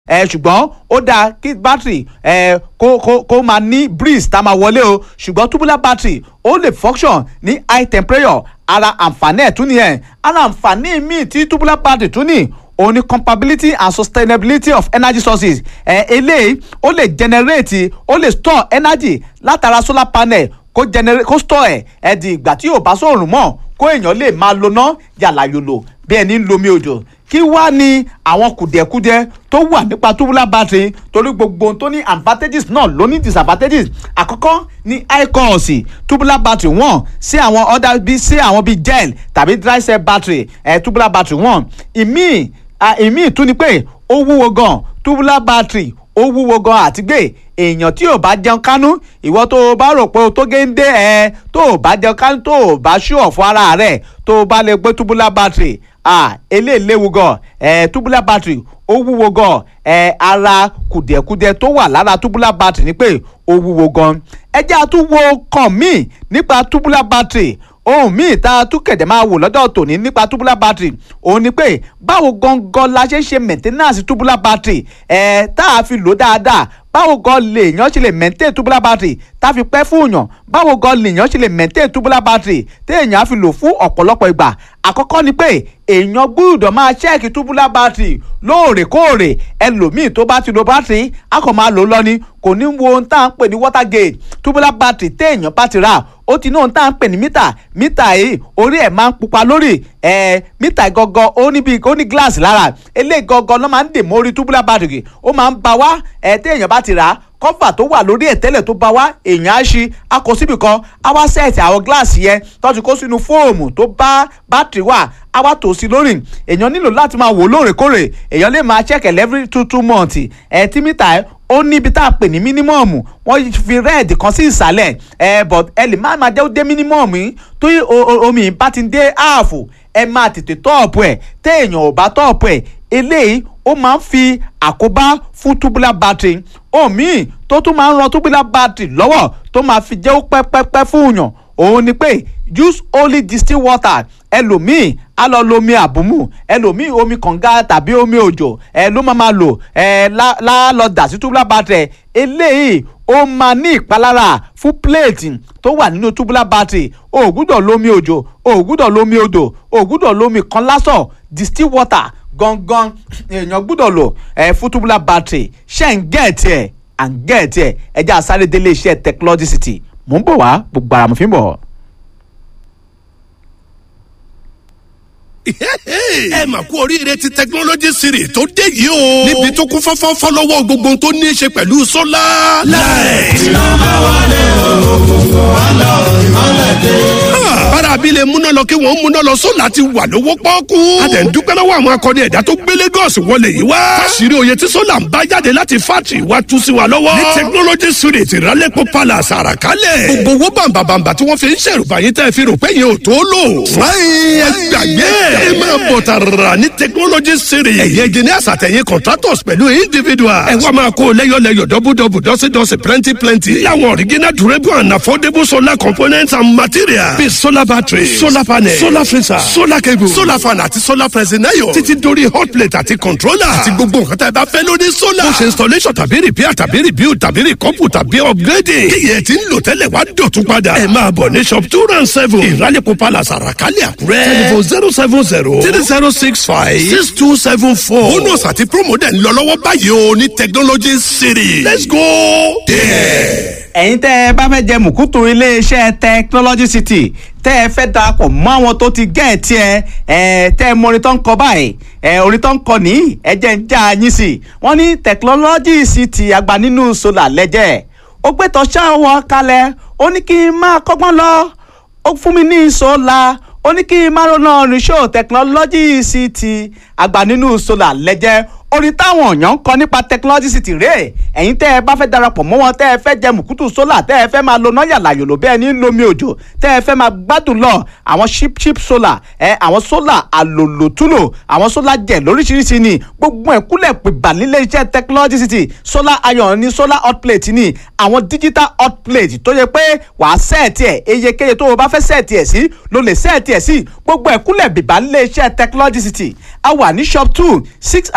ẹ ṣùgbọ́n ó dáa kí battery ẹ kó kó kó máa ní breeze tá a máa wọlé o ṣùgbọ́n tubular battery ó lè function ní high temperature ara àǹfààní ẹ̀ tún nìyẹn ara àǹfààní míì tí tubular battery tún ní òun ni compatibility and sustainability of energy sources ẹ eléyìí ó lè generate ó lè store energy látara solar panel kó generate kó store ẹ̀ ẹ̀ di ìgbà tí yóò bá sóòrùn mọ́ kó èèyàn lè máa lo ná yàlà yòlò bí ẹni ń lomi òjò kí wá ní àwọn kùdìẹ̀kudiẹ tó wà nípa tubular battery torí gbogbo ohun tó ní advantages náà ló ní disadvantages àkọ́kọ́ ní high cost tubular battery wọ́n sí àwọn other bí sí àwọn bíi gel tàbí dry cell battery eh, tubular battery wọ́n ìmíì ìmíì tún ni pé ó wúwo gan tubular battery ó wúwo gan àti gbé èèyàn tí ò bá jẹun kánú ìwọ tó o bá rò pé o tó géńdé ẹ tó o bá jẹun kánú tó o bá ṣú ọ̀fọ̀ ara rẹ̀ tó o bá lè gbé tubular battery ah eléyìí léwu gan ẹ tubular battery ó wúwo gan ẹ ara kùdìẹ̀kudiẹ tó wà lára tubular battery ni pé ó wúwo gan ẹ jẹ́ àtúwò kan míì nípa tubular battery ohun míì tá a tún kẹ̀dẹ̀ máa wò lọ́dọ̀ tòní nípa tubular battery òun ni pé báwo gangan la ṣe ń ṣe maintenance tubular battery ẹ̀ tá a fi lò dáadáa báwo gan lèèyàn ṣe lè maintain tubular battery tá a fi pẹ́ fún yàn báwo gan lèèyàn ṣe lè maintain tubular battery téèyàn á fi lò fún ọ̀pọ̀lọpọ̀ ìgbà àkọ́kọ́ ni pé èèyàn gbúdọ̀ máa ṣẹ́ẹ̀kì tubular battery lóòrèkóòrè ẹlòmíì tó bá ti lo battery a kò máa lò lọ ni kò ní wo ohun tá à ń pè ní water gauge tubular battery téèyàn bá ti rà ó ti ní ohun tá à ń pè ní mítà mítà yìí orí ẹ̀ máa ń pupa lórí ẹ̀ mítà gangan ó ní bí ó ní gíláàsì lára eléyìí gangan ló máa ń dè mórí tubular battery ó máa ń ba wá ẹ̀ téèyàn bá ti rà á kọ́fà tó wà lórí ẹ̀ tẹ́lẹ̀ tó bá wá èèyàn á ṣí a kó síbì kan á wá sẹ́ẹ̀tì àwọn gíláàsì yẹn tó ti kó sínú fóòmù tó bá bátìrì wà á wá tò sí lórí èèyàn nílò láti máa wò lóòrèkóòrè èèyàn lè máa check every two two months ẹ̀ tí mítà ẹ̀ ó níbi tá a pè ní mínímọ̀mù wọ́n fi rẹ́ẹ̀dì kan sí ìsàlẹ̀ ẹ̀ but ẹ lè má máa jẹ́ ó dé mínímọ̀mù yìí tó omi bá ti dé áàfù ẹ máa tètè tọ́ọ̀pù ẹ̀ téèyàn ò bá tọ́ọ̀pù ẹ̀ eléyìí ó máa ń fi àkóbá fún tubular battery omi tó tún máa ń ran tubular battery lọ́wọ́ tó máa fi jẹ́ ó pẹ́pẹ́pẹ́ fún yàn òun ni pé use only distilled water ẹlòmíì á lọ lo omi àbùmù ẹlòmíì omi kànga tàbí omi òjò ẹ ló máa máa lò ẹ lá lọ dà sí tubular battery eléyìí ó máa ní ìpalára fún plate tó wà nínú tubular battery o ò gbúdọ̀ lómi òjò o ò gbúdọ̀ lómi odò o ò gbúdọ̀ lómi kan lásán distilled water gangan èèyàn gbúdọ̀ lò ẹ fún tubular battery ṣe ń gẹ̀ẹ́tì ẹ̀ à ń gẹ̀ẹ́tì ẹ̀ ẹjẹ́ àsáré délé iṣẹ́ technology city mò ń bọ̀ wá gbogbo ara mo fi ń bọ̀. ẹ mà kú oríire ti technology series tó dé yìí o. níbi tó kún fọ́fọ́fọ́ lọ́wọ́ gbogbo ohun tó ní í ṣe pẹ̀lú sólà. láì. iná bá wálé òkùnkùn wá lọ ìmọ̀lẹ̀ dé. bára abilé múná lọ kí wọ́n múná lọ sólà ti wà lówó pọ́ọ́kú. a dẹ̀ ń dúpẹ́ lọ́wọ́ àwọn akọni ẹ̀dá tó gbé Lagos wọlé yìí wá. fásirì oyè tí sólà ń bá jáde láti fátì wá tú sí wa lọ́wọ́. ní technology series ìrálẹ́pọ̀ palace àràkálẹ̀. gbogbo owó bàǹbàǹbà tí wọ́n fi ń ṣèrùbá yín tẹ́ fi rò pé yẹn ò tó lò. fúláyìn ẹ gbàgbé ẹ máa bọ̀ tààrà ní technology series. ẹ̀yẹ engineers àtẹ̀yìn contractors pẹ̀lú individuals. ẹ wá máa kó lẹ́yọ̀lẹ́yọ̀ dọ́bùdọ́bù dọ́sídọ́sí plenty plenty. láwọn original durable and affordable solar components and materials. bíi solar battery solar panel solar freezer solar cable solar fan àti solar pressing iron. títí dórí hot plate àti controller. àti gbogbo nǹkan tá ẹ bá fẹ́ lórí solar. ó ṣe installation tàbí repair tàbí rebuild tàbí recouple tàbí upgrading. kíyẹ̀ tí ń lò tẹ́lẹ̀ wá dọ̀tún padà. ẹ máa bọ̀ ní shop two round seven. ìrálẹ̀kọ̀ palace àràkálẹ̀ àkúrẹ́. telephone zero seven zero three zero six five six two seven four. bonus àti promo dẹ̀ ń lọ lọ́wọ́ báyìí o ní technology city. let's go there. ẹ̀yin tẹ́ ẹ bá fẹ́ jẹ mùkútù iléeṣẹ́ technology city tẹ́ ẹ fẹ́ darapọ̀ mọ́ àwọn tó ti gẹ̀ ẹ́ tiẹ̀ ẹ̀ tẹ́ ẹ mọ orin tó ń kọ báyìí ẹ̀ orin tó ń kọ ní ẹ̀jẹ̀ ń já yín sí i wọ́n ní technology city àgbà nínú solar lẹ́jẹ̀ ó gbé tọ́ṣà wọn kalẹ̀ ó ní kí n máa kọ́gbọ́n lọ ó fún mi ní solar ó ní kí n máa ronú oníṣòwò technology city àgbà nínú solar lẹ́jẹ̀ orin táwọn èèyàn ń kọ nípa technology city rèé ẹ̀yin tẹ́ ẹ bá fẹ́ darapọ̀ mọ́ wọn tẹ́ ẹ fẹ́ jẹ mùkútù sólà tẹ́ ẹ fẹ́ máa lo náà yàlà yòlò bẹ́ẹ̀ ní lomi òjò tẹ́ ẹ fẹ́ máa gbádùn lọ àwọn chip chip solar ẹ àwọn sólà àlòlòtúlò àwọn sólà jẹ lóríṣiríṣi ni gbogbo ẹ̀ kúlẹ̀ pèbà nílé iṣẹ́ technology city solar iron ni solar hot plate ni àwọn digital hot plate tó yẹ pé wàá sẹ́ẹ̀tì ẹ̀ eyekeye tó o bá fẹ́ sẹ́ẹ̀tì ẹ̀ sí ló lè sẹ́ẹ̀tì ẹ̀ sí gbogbo ẹ̀ kúlẹ̀ bìbà nílé iṣẹ́ technology city a wà ní shop two six and seven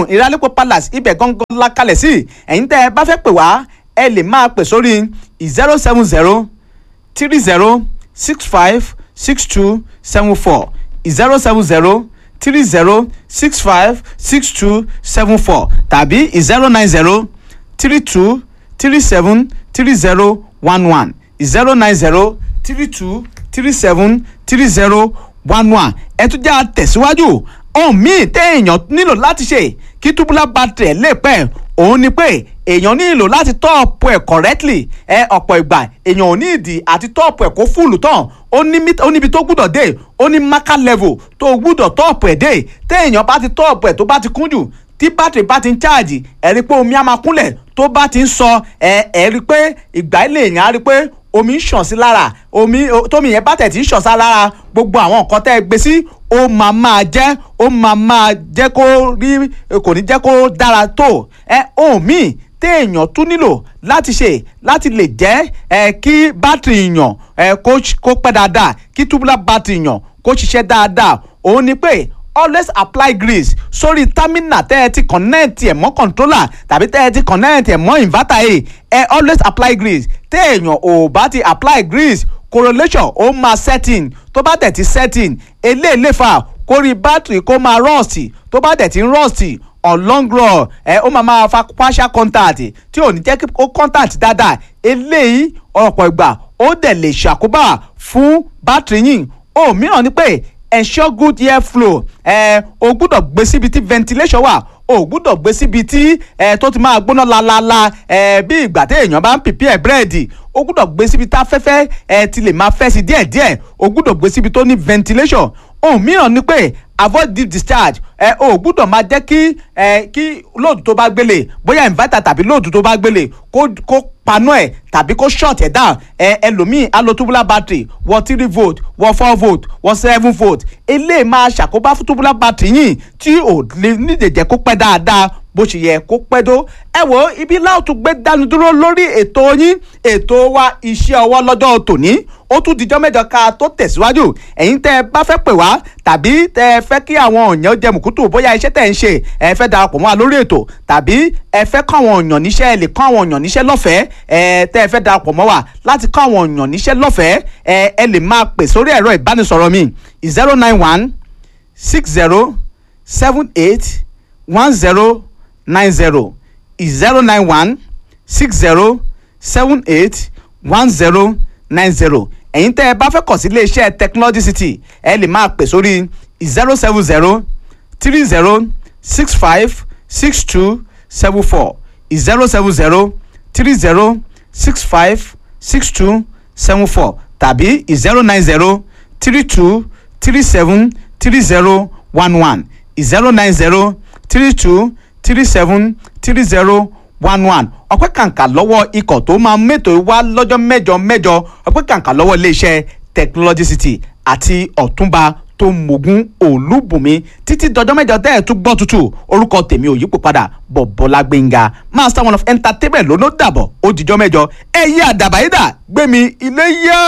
ìrálẹ́pọ̀ palace ibẹ̀ gangan la kalẹ̀ sí ẹ̀yin tẹ́ ẹ bá fẹ́ pè wá ẹ lè máa pè sórí zero seven zero three zero six five six two seven four zero seven zero three zero six five six two seven four tàbí zero nine zero three two three seven three zero one one zero nine zero three two three seven three zero one one ẹ tún jẹ́ àtẹ̀síwájú ohun míì téèyàn nílò láti ṣe kí tubular battery lè pẹ́ òun ni pé èèyàn nílò láti tọ́ọ̀pù ẹ̀ correctly ẹ ọ̀pọ̀ ìgbà èèyàn ò ní ìdí àti tọ́ọ̀pù ẹ̀ kó fúlù tán ó ní mít- ó níbi tó gbúdọ̀ dé ó ní marker level tó gbúdọ̀ tọ́ọ̀pù ẹ̀ dé téèyàn bá ti tọ́ọ̀pù ẹ̀ tó bá ti kún jù tí bátìrì bá ti ń cháàjì ẹ rí i pé omi á máa kúnlẹ̀ tó bá ti ń sọ ẹ ẹ rí i pé ìgbà ilé èèyàn á rí i pé omi ń ṣàn sí lára omi o- tómi yẹn bá tẹ̀ tí ń ṣàn sí lára gbogbo àwọn nǹkan tẹ́ ẹ gbé sí ó máa máa jẹ́ ó máa máa jẹ́ kó rí kò ní jẹ́ kó dára tó ẹ ohun míì téèyàn tún nílò láti ṣe láti lè jẹ́ ẹ kí bátìrì yàn ẹ kó ṣ- kó pẹ́ dáadáa kí tubular bátìrì yàn kó ṣiṣẹ́ dáadáa òun ni pé always apply grease sórí terminal tẹ́ ẹ ti connect ẹ̀ mọ́ controller tàbí tẹ́ ẹ ti connect ẹ̀ mọ́ inverter ẹ̀ ẹ always apply grease téèyàn ò bá ti apply grease correlation ó máa setting tó bá tẹ̀ ti setting eléyìí lè fà kórí battery kó máa rust tó bá tẹ̀ ti ń rust on long run ẹ ó máa máa fa partial contact tí ò ní jẹ́ kí ó contact dáadáa eléyìí ọ̀pọ̀ ìgbà ó dẹ̀ lè ṣàkóbá fún battery yìí ohun mìíràn ni pé ensure good air flow ẹ o gbúdọ̀ gbé síbi tí ventilation wà o gbúdọ̀ gbé síbi tí ẹ tó ti máa gbóná lalala ẹ bí ìgbà tí èèyàn bá ń prepare búrẹ́dì o gbúdọ̀ gbé síbi tá afẹ́fẹ́ ẹ ti lè máa fẹ́ sí díẹ̀díẹ̀ o gbúdọ̀ gbé síbi tó ní ventilation ohun mìíràn ni pé avoid deep discharge ẹ o gbúdọ̀ máa jẹ́ kí ẹ kí lóòdù tó bá gbélé bóyá inverter tàbí lóòdù tó bá gbélé kó kó paná ẹ̀ tàbí kó short ẹ̀ down ẹ ẹlòmíì á lo tubular battery wọ three volt wọ four volt wọ seven volt eléyìí máa ṣàkóbá fún tubular battery yìí tí ò lè nídìí jẹ́ kó pẹ́ dáadáa bó ṣe yẹ kó pẹ́ tó ẹ wo ibi láòtú gbé dánu dúró lórí ètò yín ètò wa iṣẹ́ ọwọ́ lọ́jọ́ tòní ó tún dijọ́ mẹ́jọ ká tó tẹ̀síwájú ẹ̀yin tẹ́ ẹ bá fẹ́ pè wá tàbí tẹ́ ẹ fẹ́ kí àwọn èèyàn jẹ mùkútù bóyá iṣẹ́ tẹ́ ẹ ń ṣe ẹ fẹ́ darapọ̀ mọ́ wa lórí ètò tàbí ẹ fẹ́ kọ́ àwọn èèyàn níṣẹ́ ẹ lè kọ́ àwọn èèyàn níṣẹ́ lọ́fẹ̀ẹ́ ẹ tẹ́ ẹ fẹ́ darapọ̀ mọ́ wa láti kọ́ àwọn èèyàn níṣẹ́ lọ́fẹ̀ẹ́ ẹ ẹ lè máa pè sórí ẹ̀rọ ìbánisọ̀rọ̀ mi zero nine one six zero seven eight one zero nine zero zero nine one six zero seven eight one zero nine zero ẹ̀yin tẹ́ ẹ bá fẹ́ kàn sí iléeṣẹ́ technology city ẹ lè máa pè sórí zero seven zero three zero six five six two seven four zero seven zero three zero six five six two seven four tàbí zero nine zero three two three seven three zero one one zero nine zero three two three seven three zero one one ọpẹ́ kàǹkà lọ́wọ́ ikọ̀ tó máa mẹ́tò wá lọ́jọ́ mẹ́jọ mẹ́jọ ọpẹ́ kàǹkà lọ́wọ́ iléeṣẹ́ technology city àti ọ̀túnba tó mogun olúbùnmi títí dọjọ́ mẹ́jọ tẹ́ ẹ̀ tún gbọ́ tutù orúkọ tèmi ò yípo padà bọ̀bọ́lá gbẹ̀ngà master one of entertainment ló ló dàbọ̀ ó dijọ́ mẹ́jọ ẹ̀yẹ àdàbàyídà gbẹ̀mí ilé yá.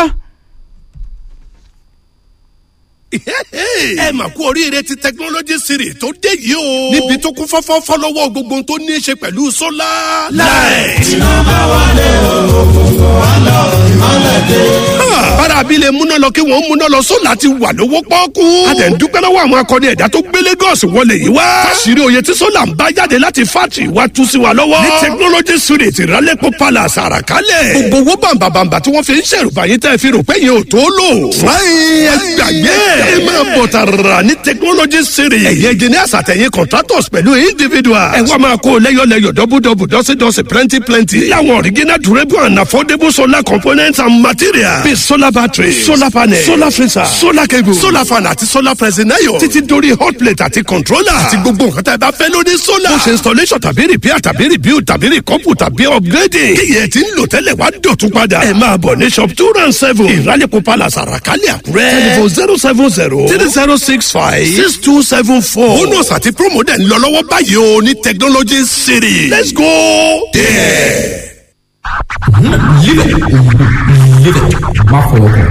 ẹ mà kú oríire ti technology series tó dé yìí o. níbi tó kún fọ́fọ́ fọ́lọ́wọ́ gbogbo ohun tó ní í ṣe pẹ̀lú sólà. láì. iná bá wálé òkùnkùn wá lọ ìmọ̀lẹ̀ dé. bára abilé múná lọ kí wọ́n múná lọ sólà ti wà lówó pọ́ọ́kú. a tẹ̀ ń dúpẹ́ lọ́wọ́ àwọn akọni ẹ̀dá tó gbé Lagos wọlé yìí wá. fásirì oyè tí sólà ń bá jáde láti fátì wá tú sí wa lọ́wọ́. ní technology series ìrálẹ́pọ̀ palace àràkálẹ̀. gbogbo owó bàǹbàǹbà tí wọ́n fi ń ṣèrùbáyé tẹ́ fi rò pé yẹn ò tó lò. fúláyìn ẹ gbàgbé ẹ máa bọ̀ tààrà ní technology series. ẹ̀yin engineers àtẹ̀yìn contractors pẹ̀lú individuals. ẹ wá máa kó lẹ́yọ̀lẹ́yọ̀ dọ́bùdọ́bù dọ́sídọ́sí plenty plenty. láwọn original durable and affordable solar components and materials. bíi solar battery solar panel solar freezer solar cable solar fan àti solar pressing iron. títí dórí hot plate àti controller. àti gbogbo nǹkan tá ẹ bá fẹ́ lórí solar. bó ṣe installation tàbí repair tàbí rebuild tàbí recouple tàbí upgrading. kíyẹ̀ tí ń lò tẹ́lẹ̀ wá dọ̀tún padà. ẹ máa bọ̀ ní shop two round seven. ìrálẹ̀kọ̀ palace àràkálẹ̀ àkúrẹ́. telephone zero seven zero three zero six five six two seven four. bonus àti promo dẹ̀ ń lọ lọ́wọ́ báyìí o ní technology city. let's go there. Live it. Live it. Má fọwọ́ kàn.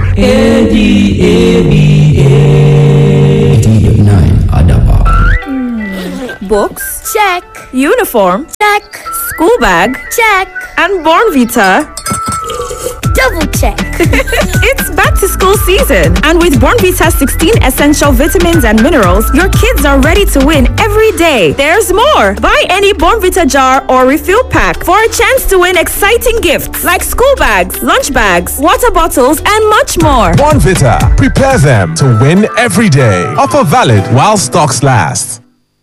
A-D-A-B-A. D-9 Adaba. Books? Check. Uniform? Check. School bag? Check. And Born Vita? Double check. it's back to school season, and with Born Vita 16 essential vitamins and minerals, your kids are ready to win every day. There's more. Buy any Born Vita jar or refill pack for a chance to win exciting gifts like school bags, lunch bags, water bottles, and much more. Bonvita. Prepare them to win every day. Offer valid while stocks last.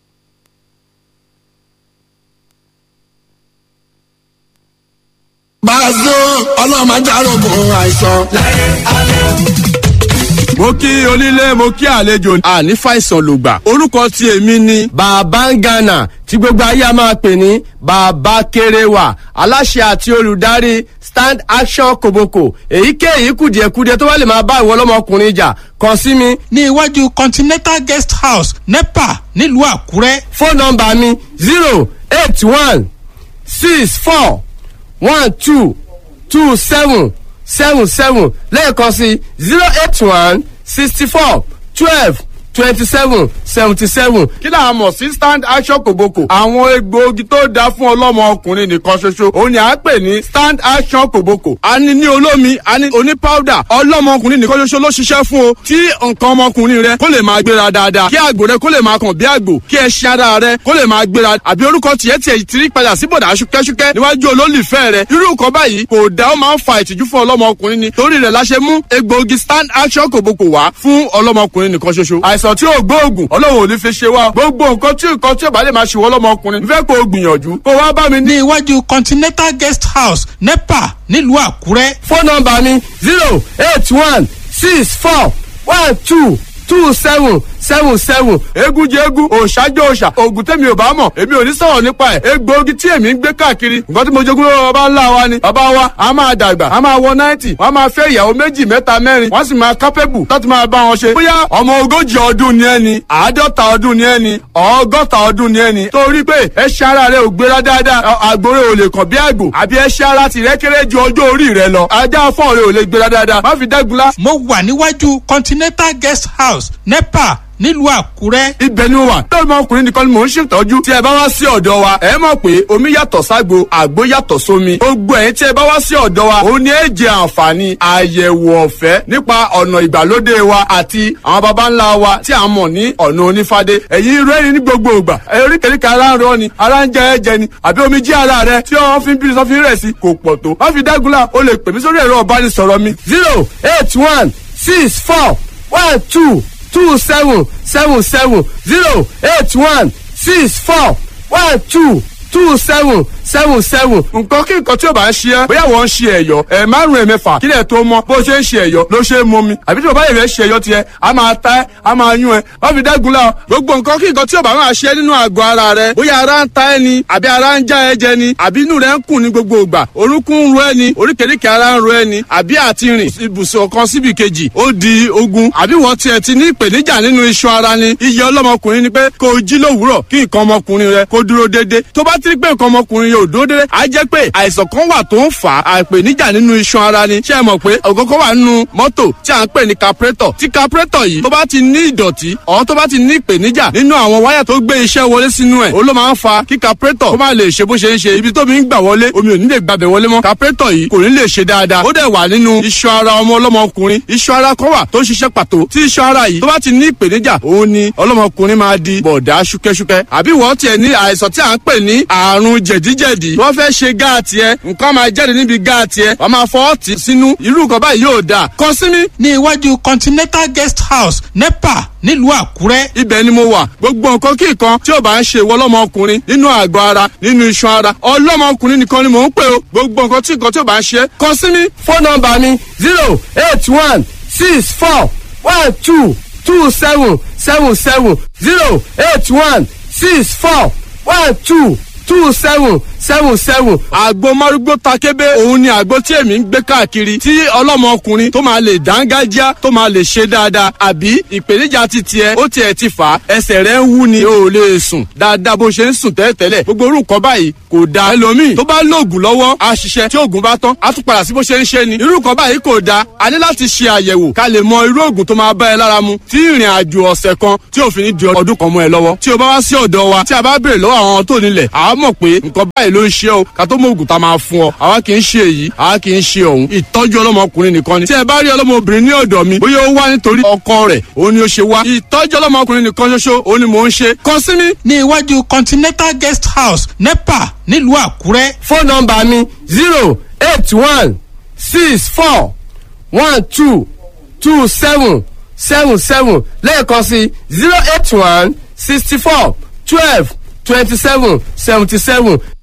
Bàzó ọlọ́run máa járógun àìsàn. mo kí onílé mo kí àlejò àní fàìsàn lògbà orúkọ tí èmi ni. bàbá ń gànà tí gbogbo ayé a máa pè ní bàbá kéréwà aláṣẹ àti olùdarí stand action koboko èyíkéyìí kùdìẹ̀kudiẹ tó bá lè máa bá ìwọ ọlọ́mọkùnrin jà kàn sí mi. ní iwájú continental guest house nepa nílùú àkúrẹ́. fóònù nọmba mi zero eight one six four one two two seven seven seven lẹ́ẹ̀kan sí zero eight one sixty four twelve twenty seven seventy seven. kí là á mọ̀ sí stand action kòbókò. àwọn egbòogi tó dáa fún ọlọ́mọ ọkùnrin nìkan ṣoṣo òun ni à ń pè ní stand action kòbókò. a ní ní olómi a ní oní powder ọlọ́mọ ọkùnrin nìkan ṣoṣo ló ṣiṣẹ́ fún o. tí nǹkan ọmọkùnrin rẹ kó lè máa gbéra dáadáa kí àgbò rẹ kó lè máa kàn bí àgbò kí ẹṣin ara rẹ kó lè máa gbéra àbí orúkọ tiẹ̀ tiẹ̀ ti rí padà sí bọ̀dà ṣúkẹ́ṣúkẹ́ níwájú olólùfẹ́ rẹ irú nǹkan báyìí kò dá ó máa ń fa ìtìjú fún ọlọ́mọkùnrin ni torí rẹ̀ la ṣe mú egbòogi stand action kòbókò wá fún ọlọ́mọkùnrin nìkan ṣoṣo àìsàn tí ò gbóògùn ọlọ́run ò ní fi ṣe wá gbogbo nǹkan tí nǹkan tí ò bá lè máa ṣe wọ́n lọ́mọkùnrin fẹ́ kó o gbìyànjú kó wá bá mi ní. ní iwájú continental guest house nepa nílùú àkúrẹ́. fóònù nọmba mi zero eight one six four one two two seven seven seven egun jẹ egun òòṣàjọ òòṣà oògùn tẹ̀mí ò bá mọ̀ èmi ò ní sọ̀rọ̀ nípa ẹ̀ egbòogi tí èmi ń gbé káàkiri nǹkan tí mo jogún lọ́wọ́ bàbá ńlá wa ni bàbá wa a máa dàgbà a máa wọ náìtì wọ́n máa fẹ́ ìyàwó méjì mẹ́ta mẹ́rin wọ́n sì máa kápẹ́bù láti máa bá wọn ṣe. bóyá ọmọ ogójì ọdún ni ẹni àádọ́ta ọdún ni ẹni ọgọ́ta ọdún ni ẹni torí pé ẹṣin ara rẹ ò gbéra dáadáa àgbòrè ò lè kàn bí àgbò àbí ẹṣin ara tìrẹ kéré ju ọjọ́ orí rẹ lọ ajá fọ́ọ̀ rẹ ò lè gbéra dáadáa má fi dẹ́gunlá mo wà níwájú continental guest house nepa nílùú àkúrẹ́. ibẹ̀ ni mo wà lórí ọmọkùnrin nìkan ni mò ń ṣètọ́jú tí ẹ bá wá sí ọ̀dọ̀ wa ẹ mọ̀ pé omi yàtọ̀ ságbo àgbo yàtọ̀ sómi gbogbo ẹ̀yin tí ẹ bá wá sí ọ̀dọ̀ wa ó ní ẹ jẹ àǹfààní àyẹ̀wò ọ̀fẹ́ nípa ọ̀nà ìgbàlódé wa àti àwọn baba ńlá wa tí a mọ̀ ní ọ̀nà onífádé ẹ̀yin rẹ́rìn ní gbogbo ìgbà oríkèéríkèé ara ń rọ ni ara ń jẹ ẹ̀jẹ̀ ni àbí omi jí ara rẹ tí wọ́n fi ń bí sọ́fin rẹ̀ sí kò pọ̀ tó wọ́n fi dágunlá o lè pè mí sórí ẹ̀rọ ọ̀bánisọ̀rọ̀ mi zero eight one six four one two two seven seven seven zero eight one six four one two two seven seven seven. nǹkan kí nǹkan tí o bá ń ṣe ẹ́ bóyá wọ́n ń ṣe ẹ̀yọ́ ẹ̀ márùn ẹ̀ mẹ́fà kílẹ̀ tó mọ́ bó ṣe ń ṣe ẹ̀yọ́ ló ṣe é mọ́ mi àbí tí bàbá yẹn fẹ́ ṣe ẹ̀yọ́ tiẹ̀ a máa ta ẹ́ a máa yún ẹ́ wọ́n fi dẹ́gun la gbogbo nǹkan kí nǹkan tí o bá máa ṣe nínú àgọ́ ara rẹ bóyá ara ń ta ẹ́ ni àbí ara ń já ẹ jẹ ni àbí inú rẹ ń kùn ní gbogbo ìgbà orúnkún ń ro ẹ ni oríkèéríkèé ara ń ro ẹ ni àbí àti rìn ibùsùn kan síbi kejì ó di ogun àbí wọ́n tiẹ̀ ti ní ìpèníjà nínú iṣan ara ni iye ọlọ́mọkùnrin ni pé kó o jí lówùúrọ̀ kí nǹkan ọmọkùnrin rẹ kó dúró déédéé tó bá ti rí pé nǹkan ọmọkùnrin yóò dúró déédéé á jẹ́ pé àìsàn kan wà tó ń fà á àìpèníjà nínú iṣan ara ni ṣé ẹ mọ̀ pé ògógó wà nínú mọ́tò tí à ń pè ní capretọ̀ tí capretọ̀ yìí tó bá ti ní ìdọ̀tí ọ̀hún tó bá ti ní ìpèníjà nínú àwọn wáyà tó gbé iṣẹ́ wọlé sínú ẹ̀ ó ló máa ń fa kí capretọ̀ kó má lè ṣe bó ṣe ń ṣe ibi tó mi ń gbà wọlé omi ò ní lè gbàbẹ̀ wọlé mọ́ capretọ̀ yìí kò ní lè ṣe dáadáa ó dẹ̀ wà nínú iṣan ara ọmọ ọlọ́mọkùnrin iṣan ara kan wà tó ń ṣiṣẹ́ pàtó tí iṣan ara yìí tó bá ti ní ìpèníjà òun ni ọlọ́mọkùnrin máa di bọ̀dá ṣúkẹ́ṣúkẹ́ àbí wọ́n tiẹ̀ ní àìsàn tí à ń pè ní àrùn jẹ̀díjẹ̀dí wọ́n fẹ́ ṣe gáàtì ẹ nǹkan máa jáde níbi gáàtì ẹ wọ́n máa fọ́ ọ̀tí sínú irú nǹkan báyìí yóò dáa kàn sí mi ní iwájú continental guest house nepa nílùú àkúrẹ́. ibẹ̀ ni mo wà gbogbo nǹkan kí nǹkan tí ò bá ń ṣe ìwọ ọlọ́mọkùnrin nínú àgọ́ ara nínú iṣan ara ọlọ́mọkùnrin nìkan ni mò ń pè o gbogbo nǹkan tí nǹkan tí ò bá ń ṣe kàn sí mi fóònù nọmba mi zero eight one six four one two two seven seven seven zero eight one six four one two two seven seven seven. àgbo márúgbó takébé òun ni àgbo tí èmi ń gbé káàkiri tí ọlọ́mọkùnrin tó máa lè dángájá tó máa lè ṣe dáadáa àbí ìpèníjà ti tiẹ̀ ó tiẹ̀ ti fà á ẹsẹ̀ rẹ̀ ń wú ni o ò lè sùn dáadáa bó ṣe ń sùn tẹ́lẹ̀tẹ́lẹ̀ gbogbo orúkọ báyìí kò da ẹlòmíì tó bá lóògùn lọ́wọ́ á ṣiṣẹ́ tí oògùn bá tán á tún padà sí bó ṣe ń ṣe ni irú nǹkan báyìí kò da a ní láti ṣe àyẹ̀wò ká lè mọ irú oògùn tó máa bá ẹ lára mu tí ìrìn àjò ọ̀sẹ̀ kan tí òfin ní di ọdún kan mọ́ ẹ lọ́wọ́ tí o bá wá sí ọ̀dọ̀ wa tí a bá béèrè lọ́wọ́ àwọn tó nílẹ̀ àá mọ̀ pé nǹkan báyìí ló ń ṣe o ká tó mọ oògùn tá a máa fún ọ àwa kì í ṣe èyí àwa kì í ṣe òun ìtọ́jú ọlọ́mọkùnrin nìkan ni tí ẹ bá rí ọlọ́mọbìnrin ní ọ̀dọ̀ mi bóyá ó wá nítorí ọkọ rẹ̀ òun ni ó ṣe wá ìtọ́jú ọlọ́mọkùnrin nìkan ṣoṣo òun ni mò ń ṣe kàn sí mi. ní iwájú continental guest house nepa nílùú àkúrẹ́. fóònù nọmba mi zero eight one six four one two two seven seven seven lẹ́ẹ̀kan sí zero eight one sixty four twelve twenty seven seventy seven